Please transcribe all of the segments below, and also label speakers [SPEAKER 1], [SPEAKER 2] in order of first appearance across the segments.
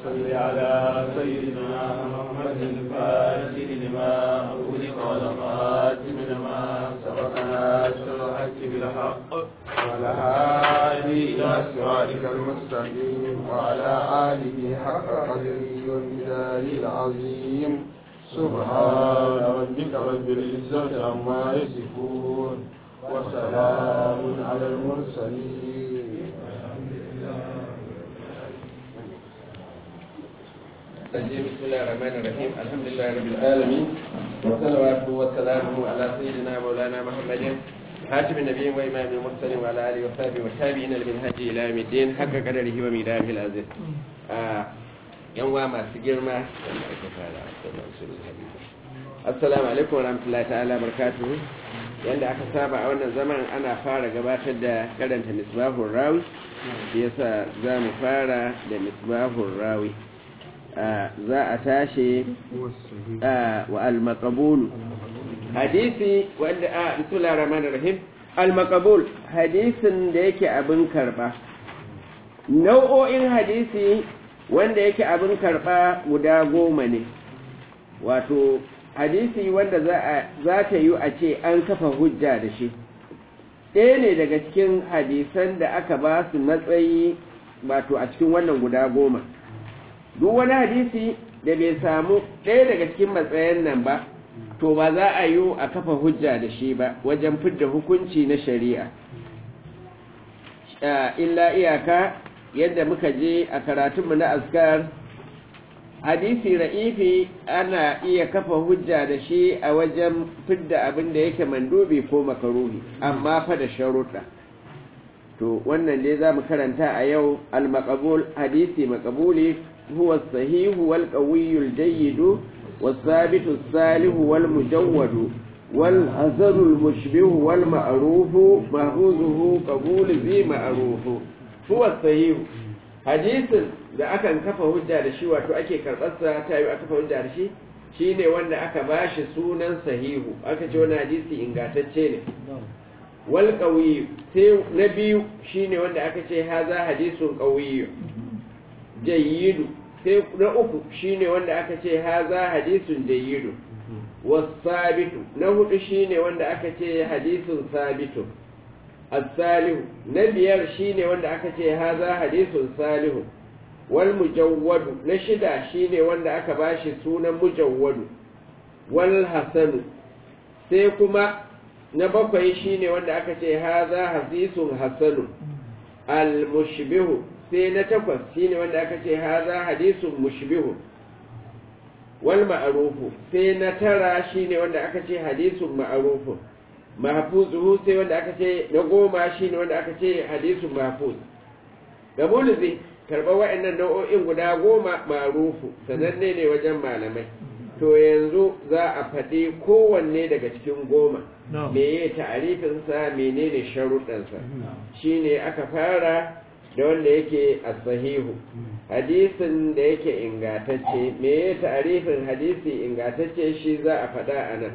[SPEAKER 1] صل على سيدنا محمد الفاتح لما أغلق والخاتم لما سبقنا الحق بالحق وعلى هادي إلى صراطك المستقيم وعلى آله حق قدره ومقداره العظيم سبحان ربك رب العزة عما يصفون وسلام على المرسلين
[SPEAKER 2] بسم الله الرحمن الرحيم الحمد لله رب العالمين وصلواته وسلامه على سيدنا مولانا محمد حاتم النبي وإمام المرسلين وعلى آله وصحبه والتابعين لمنهج إلى يوم الدين حق قدره ومقداره العزيز yan wa masu girma wanda aka fara assalamu alaikum wa rahmatullahi ta'ala barakatuhu yanda aka saba a wannan zaman ana fara gabatar da karanta misbahun rawi yasa za mu fara da misbahun rawi za a tashi wa al-maqbul hadisi wanda a bismillahir rahmanir rahim al-maqbul hadisin da yake abin karba nau'o'in hadisi wanda yake abin karba guda goma ne wato hadisi wanda za ta yi a ce an kafa hujja da shi ɗaya ne daga cikin hadisan da aka ba su matsayi wato a cikin wannan guda goma duk wani hadisi da bai samu ɗaya daga cikin matsayin nan ba to ba za a yi a kafa hujja da shi ba wajen fidda hukunci na shari'a illa iyaka yadda muka je a karatunmu na askar hadisi ra'ifi ana iya kafa hujja da shi a wajen fidda abin da yake mandubi ko makaruhi amma fa da sharuɗa to wannan dai za mu karanta a yau al-maqbul hadisi maqbuli huwa as-sahih wal qawiy al-jayyid was-sabit as-salih wal mujawwad wal hazar al-mushbih wal ma'ruf mahfuzuhu qabul zi ma'ruf huwa as-sahih hadisin da akan kafa hujja da shi wato ake karɓarsa ta yi aka kafa hujja da shi shine wanda aka bashi sunan sahihu aka ce wani hadisi ingantacce ne wal qawiy sai na biyu shine wanda aka ce haza hadisun qawiy jayyidu sai na uku shine wanda aka ce haza hadisun jayyidu wasabitu na hudu shine wanda aka ce hadisun sabitu as-salihu na biyar shine wanda aka ce haza hadisun salihu wal mujawwadu na shida shine wanda aka bashi sunan mujawwadu wal hasanu sai kuma na bakwai shine wanda aka ce haza hadisun hasanu al mushbihu sai na takwas shine wanda aka ce haza hadisun mushbihu wal ma'rufu sai na tara shine wanda aka ce hadisun ma'rufu mahfuzuhu sai wanda aka ce na goma shine wanda aka ce hadisun mahfuz ga muluzi karɓar wa'annan nau'o'in guda goma marufu sananne ne wajen malamai to yanzu za a faɗi kowanne daga cikin goma me ya ta'arifinsa menene sharuɗansa shine aka fara da wanda yake a sahihu hadisin da yake ingatacce me ya ta'arifin hadisi ingatacce shi za a faɗa a nan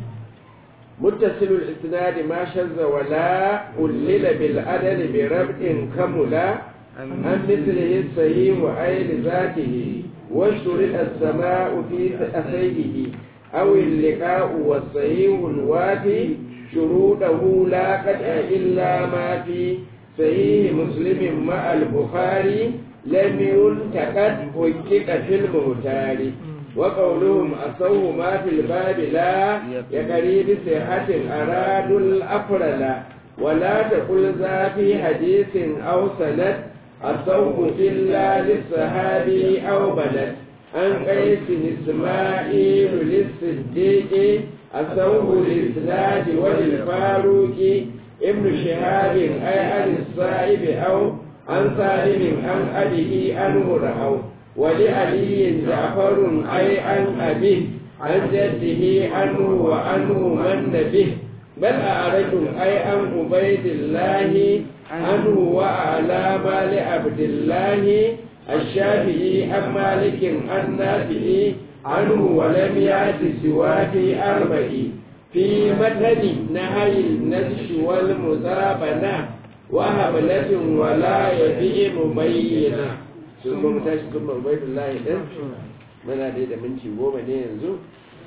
[SPEAKER 2] muttasilul isnadi ma shazza wala ullila bil adali bi rab'in kamula عن مثله الصحيح أي لذاته واشترط السماء في أسيده أو اللقاء والصحيح الوافي شروطه لا قطع إلا ما في صحيح مسلم مع البخاري لم ينتقد حقق في المختار وقولهم أصوه ما في الباب لا يقري بصحة أرادوا الأفرد ولا تقل ذا في حديث أو سند الصوم إلا للصحابي أو بلد عن قيس إسماعيل للصديق الصوم للإسناد وللفاروق ابن شهاب أي عن الصائب أو عن سالم عن أبيه عنه رأوا ولعلي جعفر أي عن أبيه عن جده عنه وعنه من به بل أعرج أي عن عبيد الله عنه وأعلى ما لعبد الله الشافعي عن مالك عن نافع عنه ولم يأت سوى في أربع في متن نهي النسش والمزابنة وهبلة ولا يبيع مبينا sun kuma tashi sun ma'ubaidullahi ɗin muna dai da minti goma ne yanzu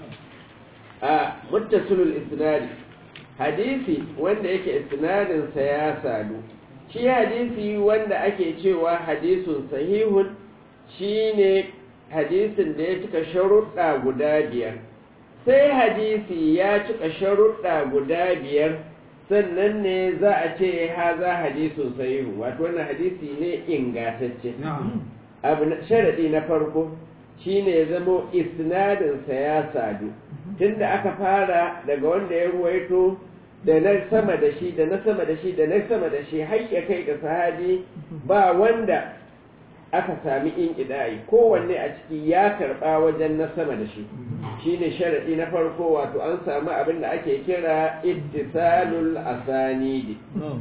[SPEAKER 2] a muttasulul isnadi hadisi wanda yake isnadinsa ya sadu shi hadisi wanda ake cewa hadisun sahihun shine hadisin da ya cika sharuɗa guda biyar sai hadisi ya cika sharuɗa guda biyar sannan ne za a ce haza hadisun sahihu wato wannan hadisi ne ingatacce abu sharaɗi na farko shine ya zamo isnadinsa ya sadu tunda aka fara daga wanda ya ruwaito da na sama da shi da na sama da shi da na sama da shi har ya kai ga sahabi ba wanda aka sami in idai kowanne a ciki ya karba wajen na sama da shi shine sharadi na farko wato an samu abin da ake kira ittisalul asanidi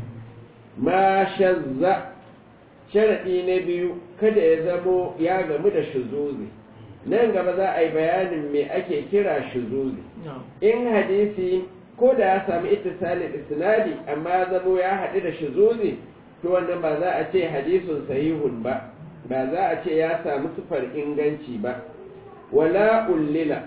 [SPEAKER 2] ma shazza sharadi na biyu kada ya zamo ya gamu da shuzuzi nan gaba za a yi bayanin me ake kira shuzuzi in hadisi ko da ya sami ittisalin isnadi amma zamo ya haɗu da shuzuzi to wannan ba za a ce hadisun sahihun ba ba za a ce ya samu sufar inganci ba wala ullila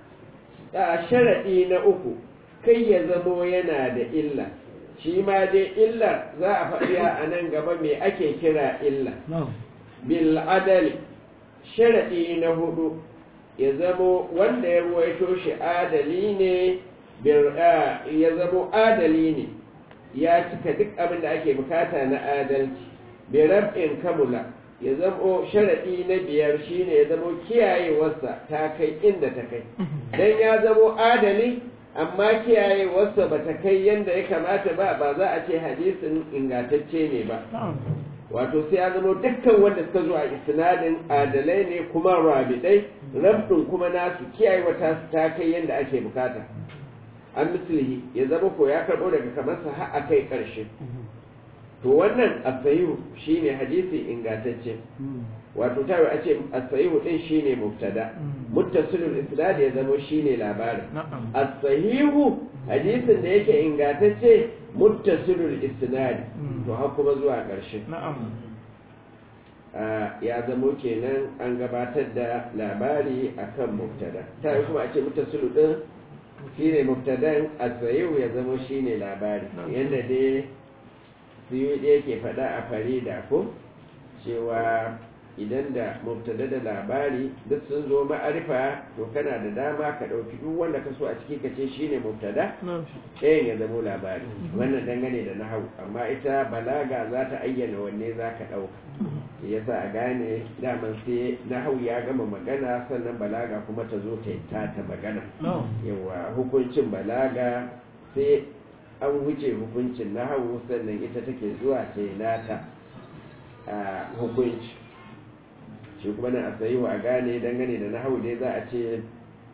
[SPEAKER 2] a sharaɗi na uku kai ya zamo yana da illa shi ma dai illar za a faɗi a nan gaba me ake kira illa bil adali sharaɗi na hudu ya zamo wanda ya ruwaito shi adali ne ya zamo adali ne ya cika duk abin da ake bukata na adalci bi rab'in kamula ya zamo sharaɗi na biyar shine ya zamo kiyayewarsa ta kai inda ta kai dan ya zamo adali amma kiyayewarsa ba ta kai yadda ya kamata ba ba za a ce hadisin ingantacce ne ba wato sai ya zama dukkan wanda suka zo a isnadin adalai ne kuma rabidai rabdin kuma nasu kiyayewa ta ta kai yadda ake bukata an mislihi ya zama ko ya karɓo daga kamar sa har a kai ƙarshe to wannan asayihu shine hadisi ingantacce wato tayo a ce asayihu din shine mubtada muttasilul isnad ya zama shine labarin asahihu hadisin da yake ingantacce muttasilul isnad to har kuma zuwa ƙarshe ya zamo kenan an gabatar da labari akan mubtada tayo kuma a ce muttasilu din shine mubtadan asayihu ya zama shine labari yanda dai siyo ɗaya ke faɗa a farida ko cewa idan da mubtada da labari duk sun zo ma'arifa to kana da dama ka ɗauki duk wanda ka so a ciki ka ce shine mubtada ɗayan ya zamo labari wannan dangane da nahawu amma ita balaga za ta ayyana wanne za ka ɗauka ya sa a gane daman sai nahawu ya gama magana sannan balaga kuma ta zo ta ta magana yawa hukuncin balaga sai an wuce hukuncin nahawu sannan ita take zuwa ta yi nata a hukunci shi kuma na a sayi wa gane dangane da nahawu dai za a ce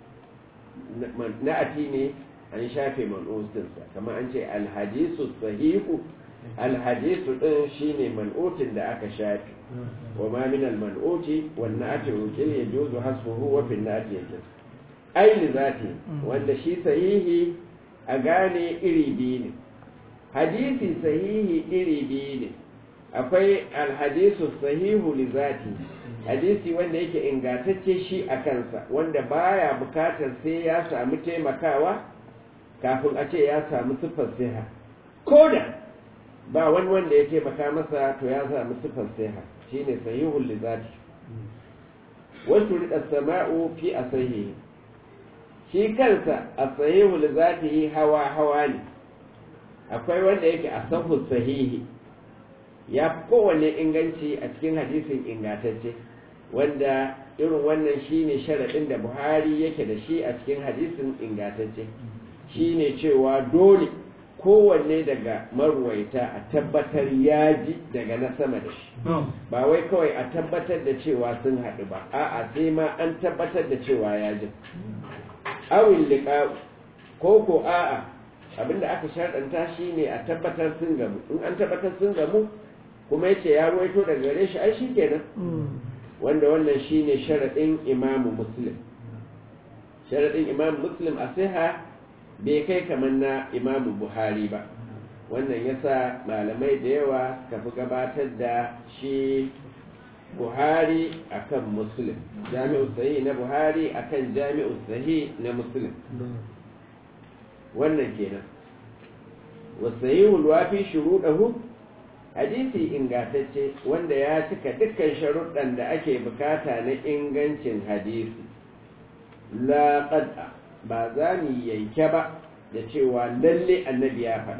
[SPEAKER 2] na'ati ne an shafe man'utinsa kamar an ce alhadisu sahihu alhadisu ɗin shine man'utin da aka shafe wa ma min alman'uti wan na'ati ukil yajuzu hasbuhu wa fil na'ati yajuz aini zati wanda shi sahihi a gane iri biyu ne hadisi sahihi iri biyu ne akwai alhadisu sahihu li zati hadisi wanda yake ingantacce shi a kansa wanda baya bukatar sai ya samu taimakawa kafin a ce ya samu siffar siha ko da ba wani wanda ya taimaka masa to ya samu siffar siha shine sahihul li zati wasu rida sama'u fi asahihi shi kansa a sahihu li zatihi hawa hawa ne akwai wanda yake a sahu sahihi ya fi kowanne inganci a cikin hadisin ingantacce wanda irin wannan shine sharaɗin da buhari yake da shi a cikin hadisin ingantacce shine cewa dole kowanne daga marwaita a tabbatar ya ji daga na sama da shi ba wai kawai a tabbatar da cewa sun haɗu ba a'a sai ma an tabbatar da cewa ya ji awin liƙa ko ko a'a abinda aka sharɗanta shi ne a tabbatar sun gamu in an tabbatar sun gamu kuma yace ya ruwaito daga gare shi ai shikenan wanda wannan shine sharaɗin imamu muslim sharaɗin imamu muslim a siha bai kai kamar na imamu buhari ba wannan yasa malamai da yawa suka fi gabatar da shi buhari akan muslim jami'u sahih na buhari akan jami'u sahih na muslim wannan kenan wasahihul wafi shuruɗahu hadisi ingantacce wanda ya cika dukkan sharuɗan da ake bukata na ingancin hadisi la qad'a ba za mu yanke ba da cewa lalle annabi ya faɗa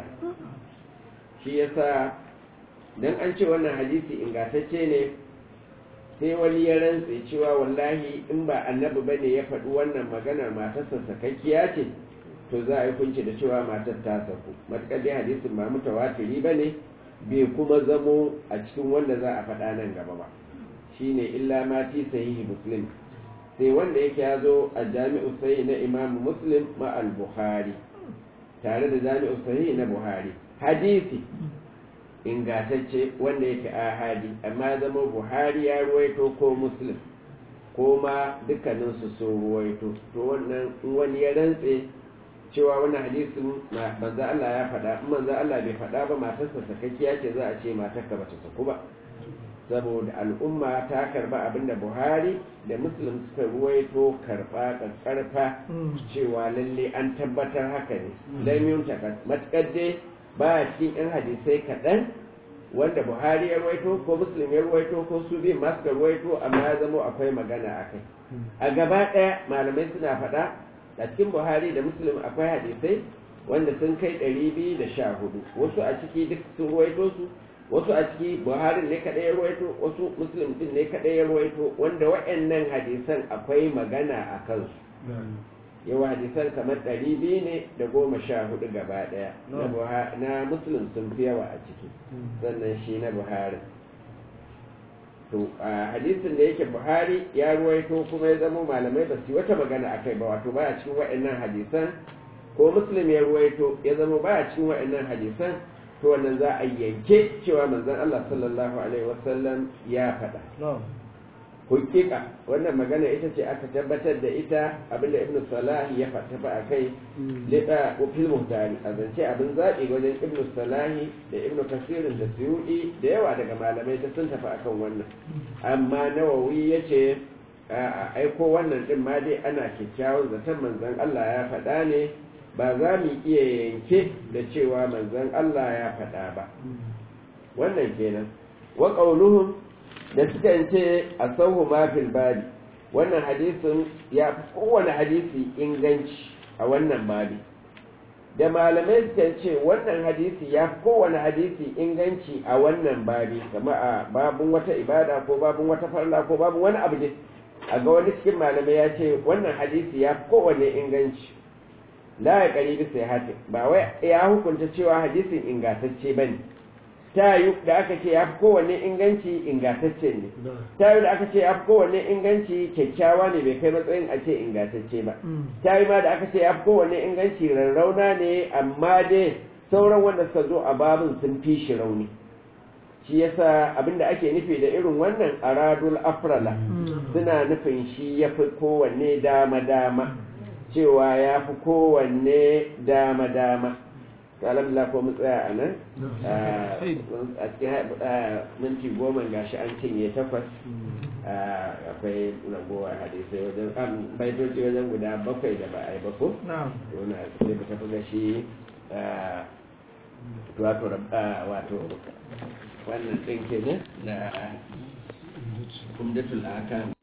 [SPEAKER 2] shi yasa dan an ce wannan hadisi ingantacce ne sai wani ya rantse cewa wallahi in ba annabi bane ya faɗi wannan maganar matarsa sakakkiya ce to za a yi kunci da cewa matar ta saku matuƙar dai hadisin ba mutawatiri ba ne bai kuma zamo a cikin wanda za a faɗa nan gaba ba shine illa ma fi sahihi muslim sai wanda yake ya zo a jami'u sahih na imam muslim ma al-bukhari tare da jami'u sahih na buhari hadisi ingatacce wanda yake ahadi amma zama buhari ya ruwaito ko muslim ko ma dukkaninsu sun ruwaito to wannan wani ya rantse cewa wannan hadisin manzo Allah ya faɗa in manzo Allah bai faɗa ba matarsa sakakkiya ce za a ce matarka bata saku ba saboda al'umma ta karba abinda Buhari da Muslim suka ruwaito karba karfa cewa lalle an tabbatar haka ne dan yun takat matkar dai ba cikin yan hadisai kaɗan wanda Buhari ya ruwaito ko Muslim ya ruwaito ko su biyu ma suka ruwaito amma ya zamo akwai magana akai a gaba ɗaya malamai suna faɗa a cikin buhari da muslim akwai hadisai wanda sun kai ɗari biyu da sha hudu wasu a ciki duk sun ruwaito su wasu a ciki buhari ne kaɗai ya ruwaito wasu muslim din ne kaɗai ya ruwaito wanda waɗannan hadisan akwai magana a kansu yawa hadisan kamar ɗari biyu ne da goma sha hudu gaba ɗaya na muslim sun fi yawa a ciki sannan shi na buhari to a hadisin da yake buhari ya ruwaito kuma ya zama malamai ba su wata magana akai ba wato baya cikin wa'annan hadisan ko muslim ya ruwaito ya zama baya cikin wa'annan hadisan to wannan za a yanke cewa manzon Allah sallallahu alaihi wasallam ya faɗa hukika wannan magana ita ce aka tabbatar da ita abinda ibnu salah ya faɗa a kai lida fil muhtari a zance abin zaɓi wajen ibnu salahi da ibnu kasirin da suyudi da yawa daga malamai ta sun tafi akan wannan amma nawawi ya ce a aiko wannan din ma dai ana kyakkyawan zaton manzon Allah ya faɗa ne ba za mu iya yanke da cewa manzon Allah ya faɗa ba wannan kenan wa qauluhum da suka ce a sauhu mafil babi wannan hadisin ya fi kowane hadisi inganci a wannan babi da malamai suka ce wannan hadisi ya fi kowane hadisi inganci a wannan babi kama a babun wata ibada ko babun wata farla ko babun wani abu ne a ga wani cikin malamai ya ce wannan hadisi ya fi kowane inganci la ya kari bisa ya ba wai ya hukunta cewa hadisin ingantacce ba ne ta yi da aka ce ya fi kowanne inganci ingantacce ne ta yi da aka ce ya fi kowanne inganci kyakkyawa ne bai kai matsayin a ce ingantacce ba ta yi ma da aka ce ya fi kowanne inganci rarrauna ne amma dai sauran wanda suka zo a babin sun fi shi rauni shi yasa abinda ake nufi da irin wannan aradul afrala suna nufin shi ya fi kowanne dama-dama cewa ya fi kowanne dama-dama alhamdulillah ko mu tsaya a nan a cikin minti goma gashi an cinye takwas akwai ragowar hadisai wajen baitoci wajen guda bakwai da ba a yi bako yana sai mu tafi da shi wato wannan ɗin kenan da kumdatul akan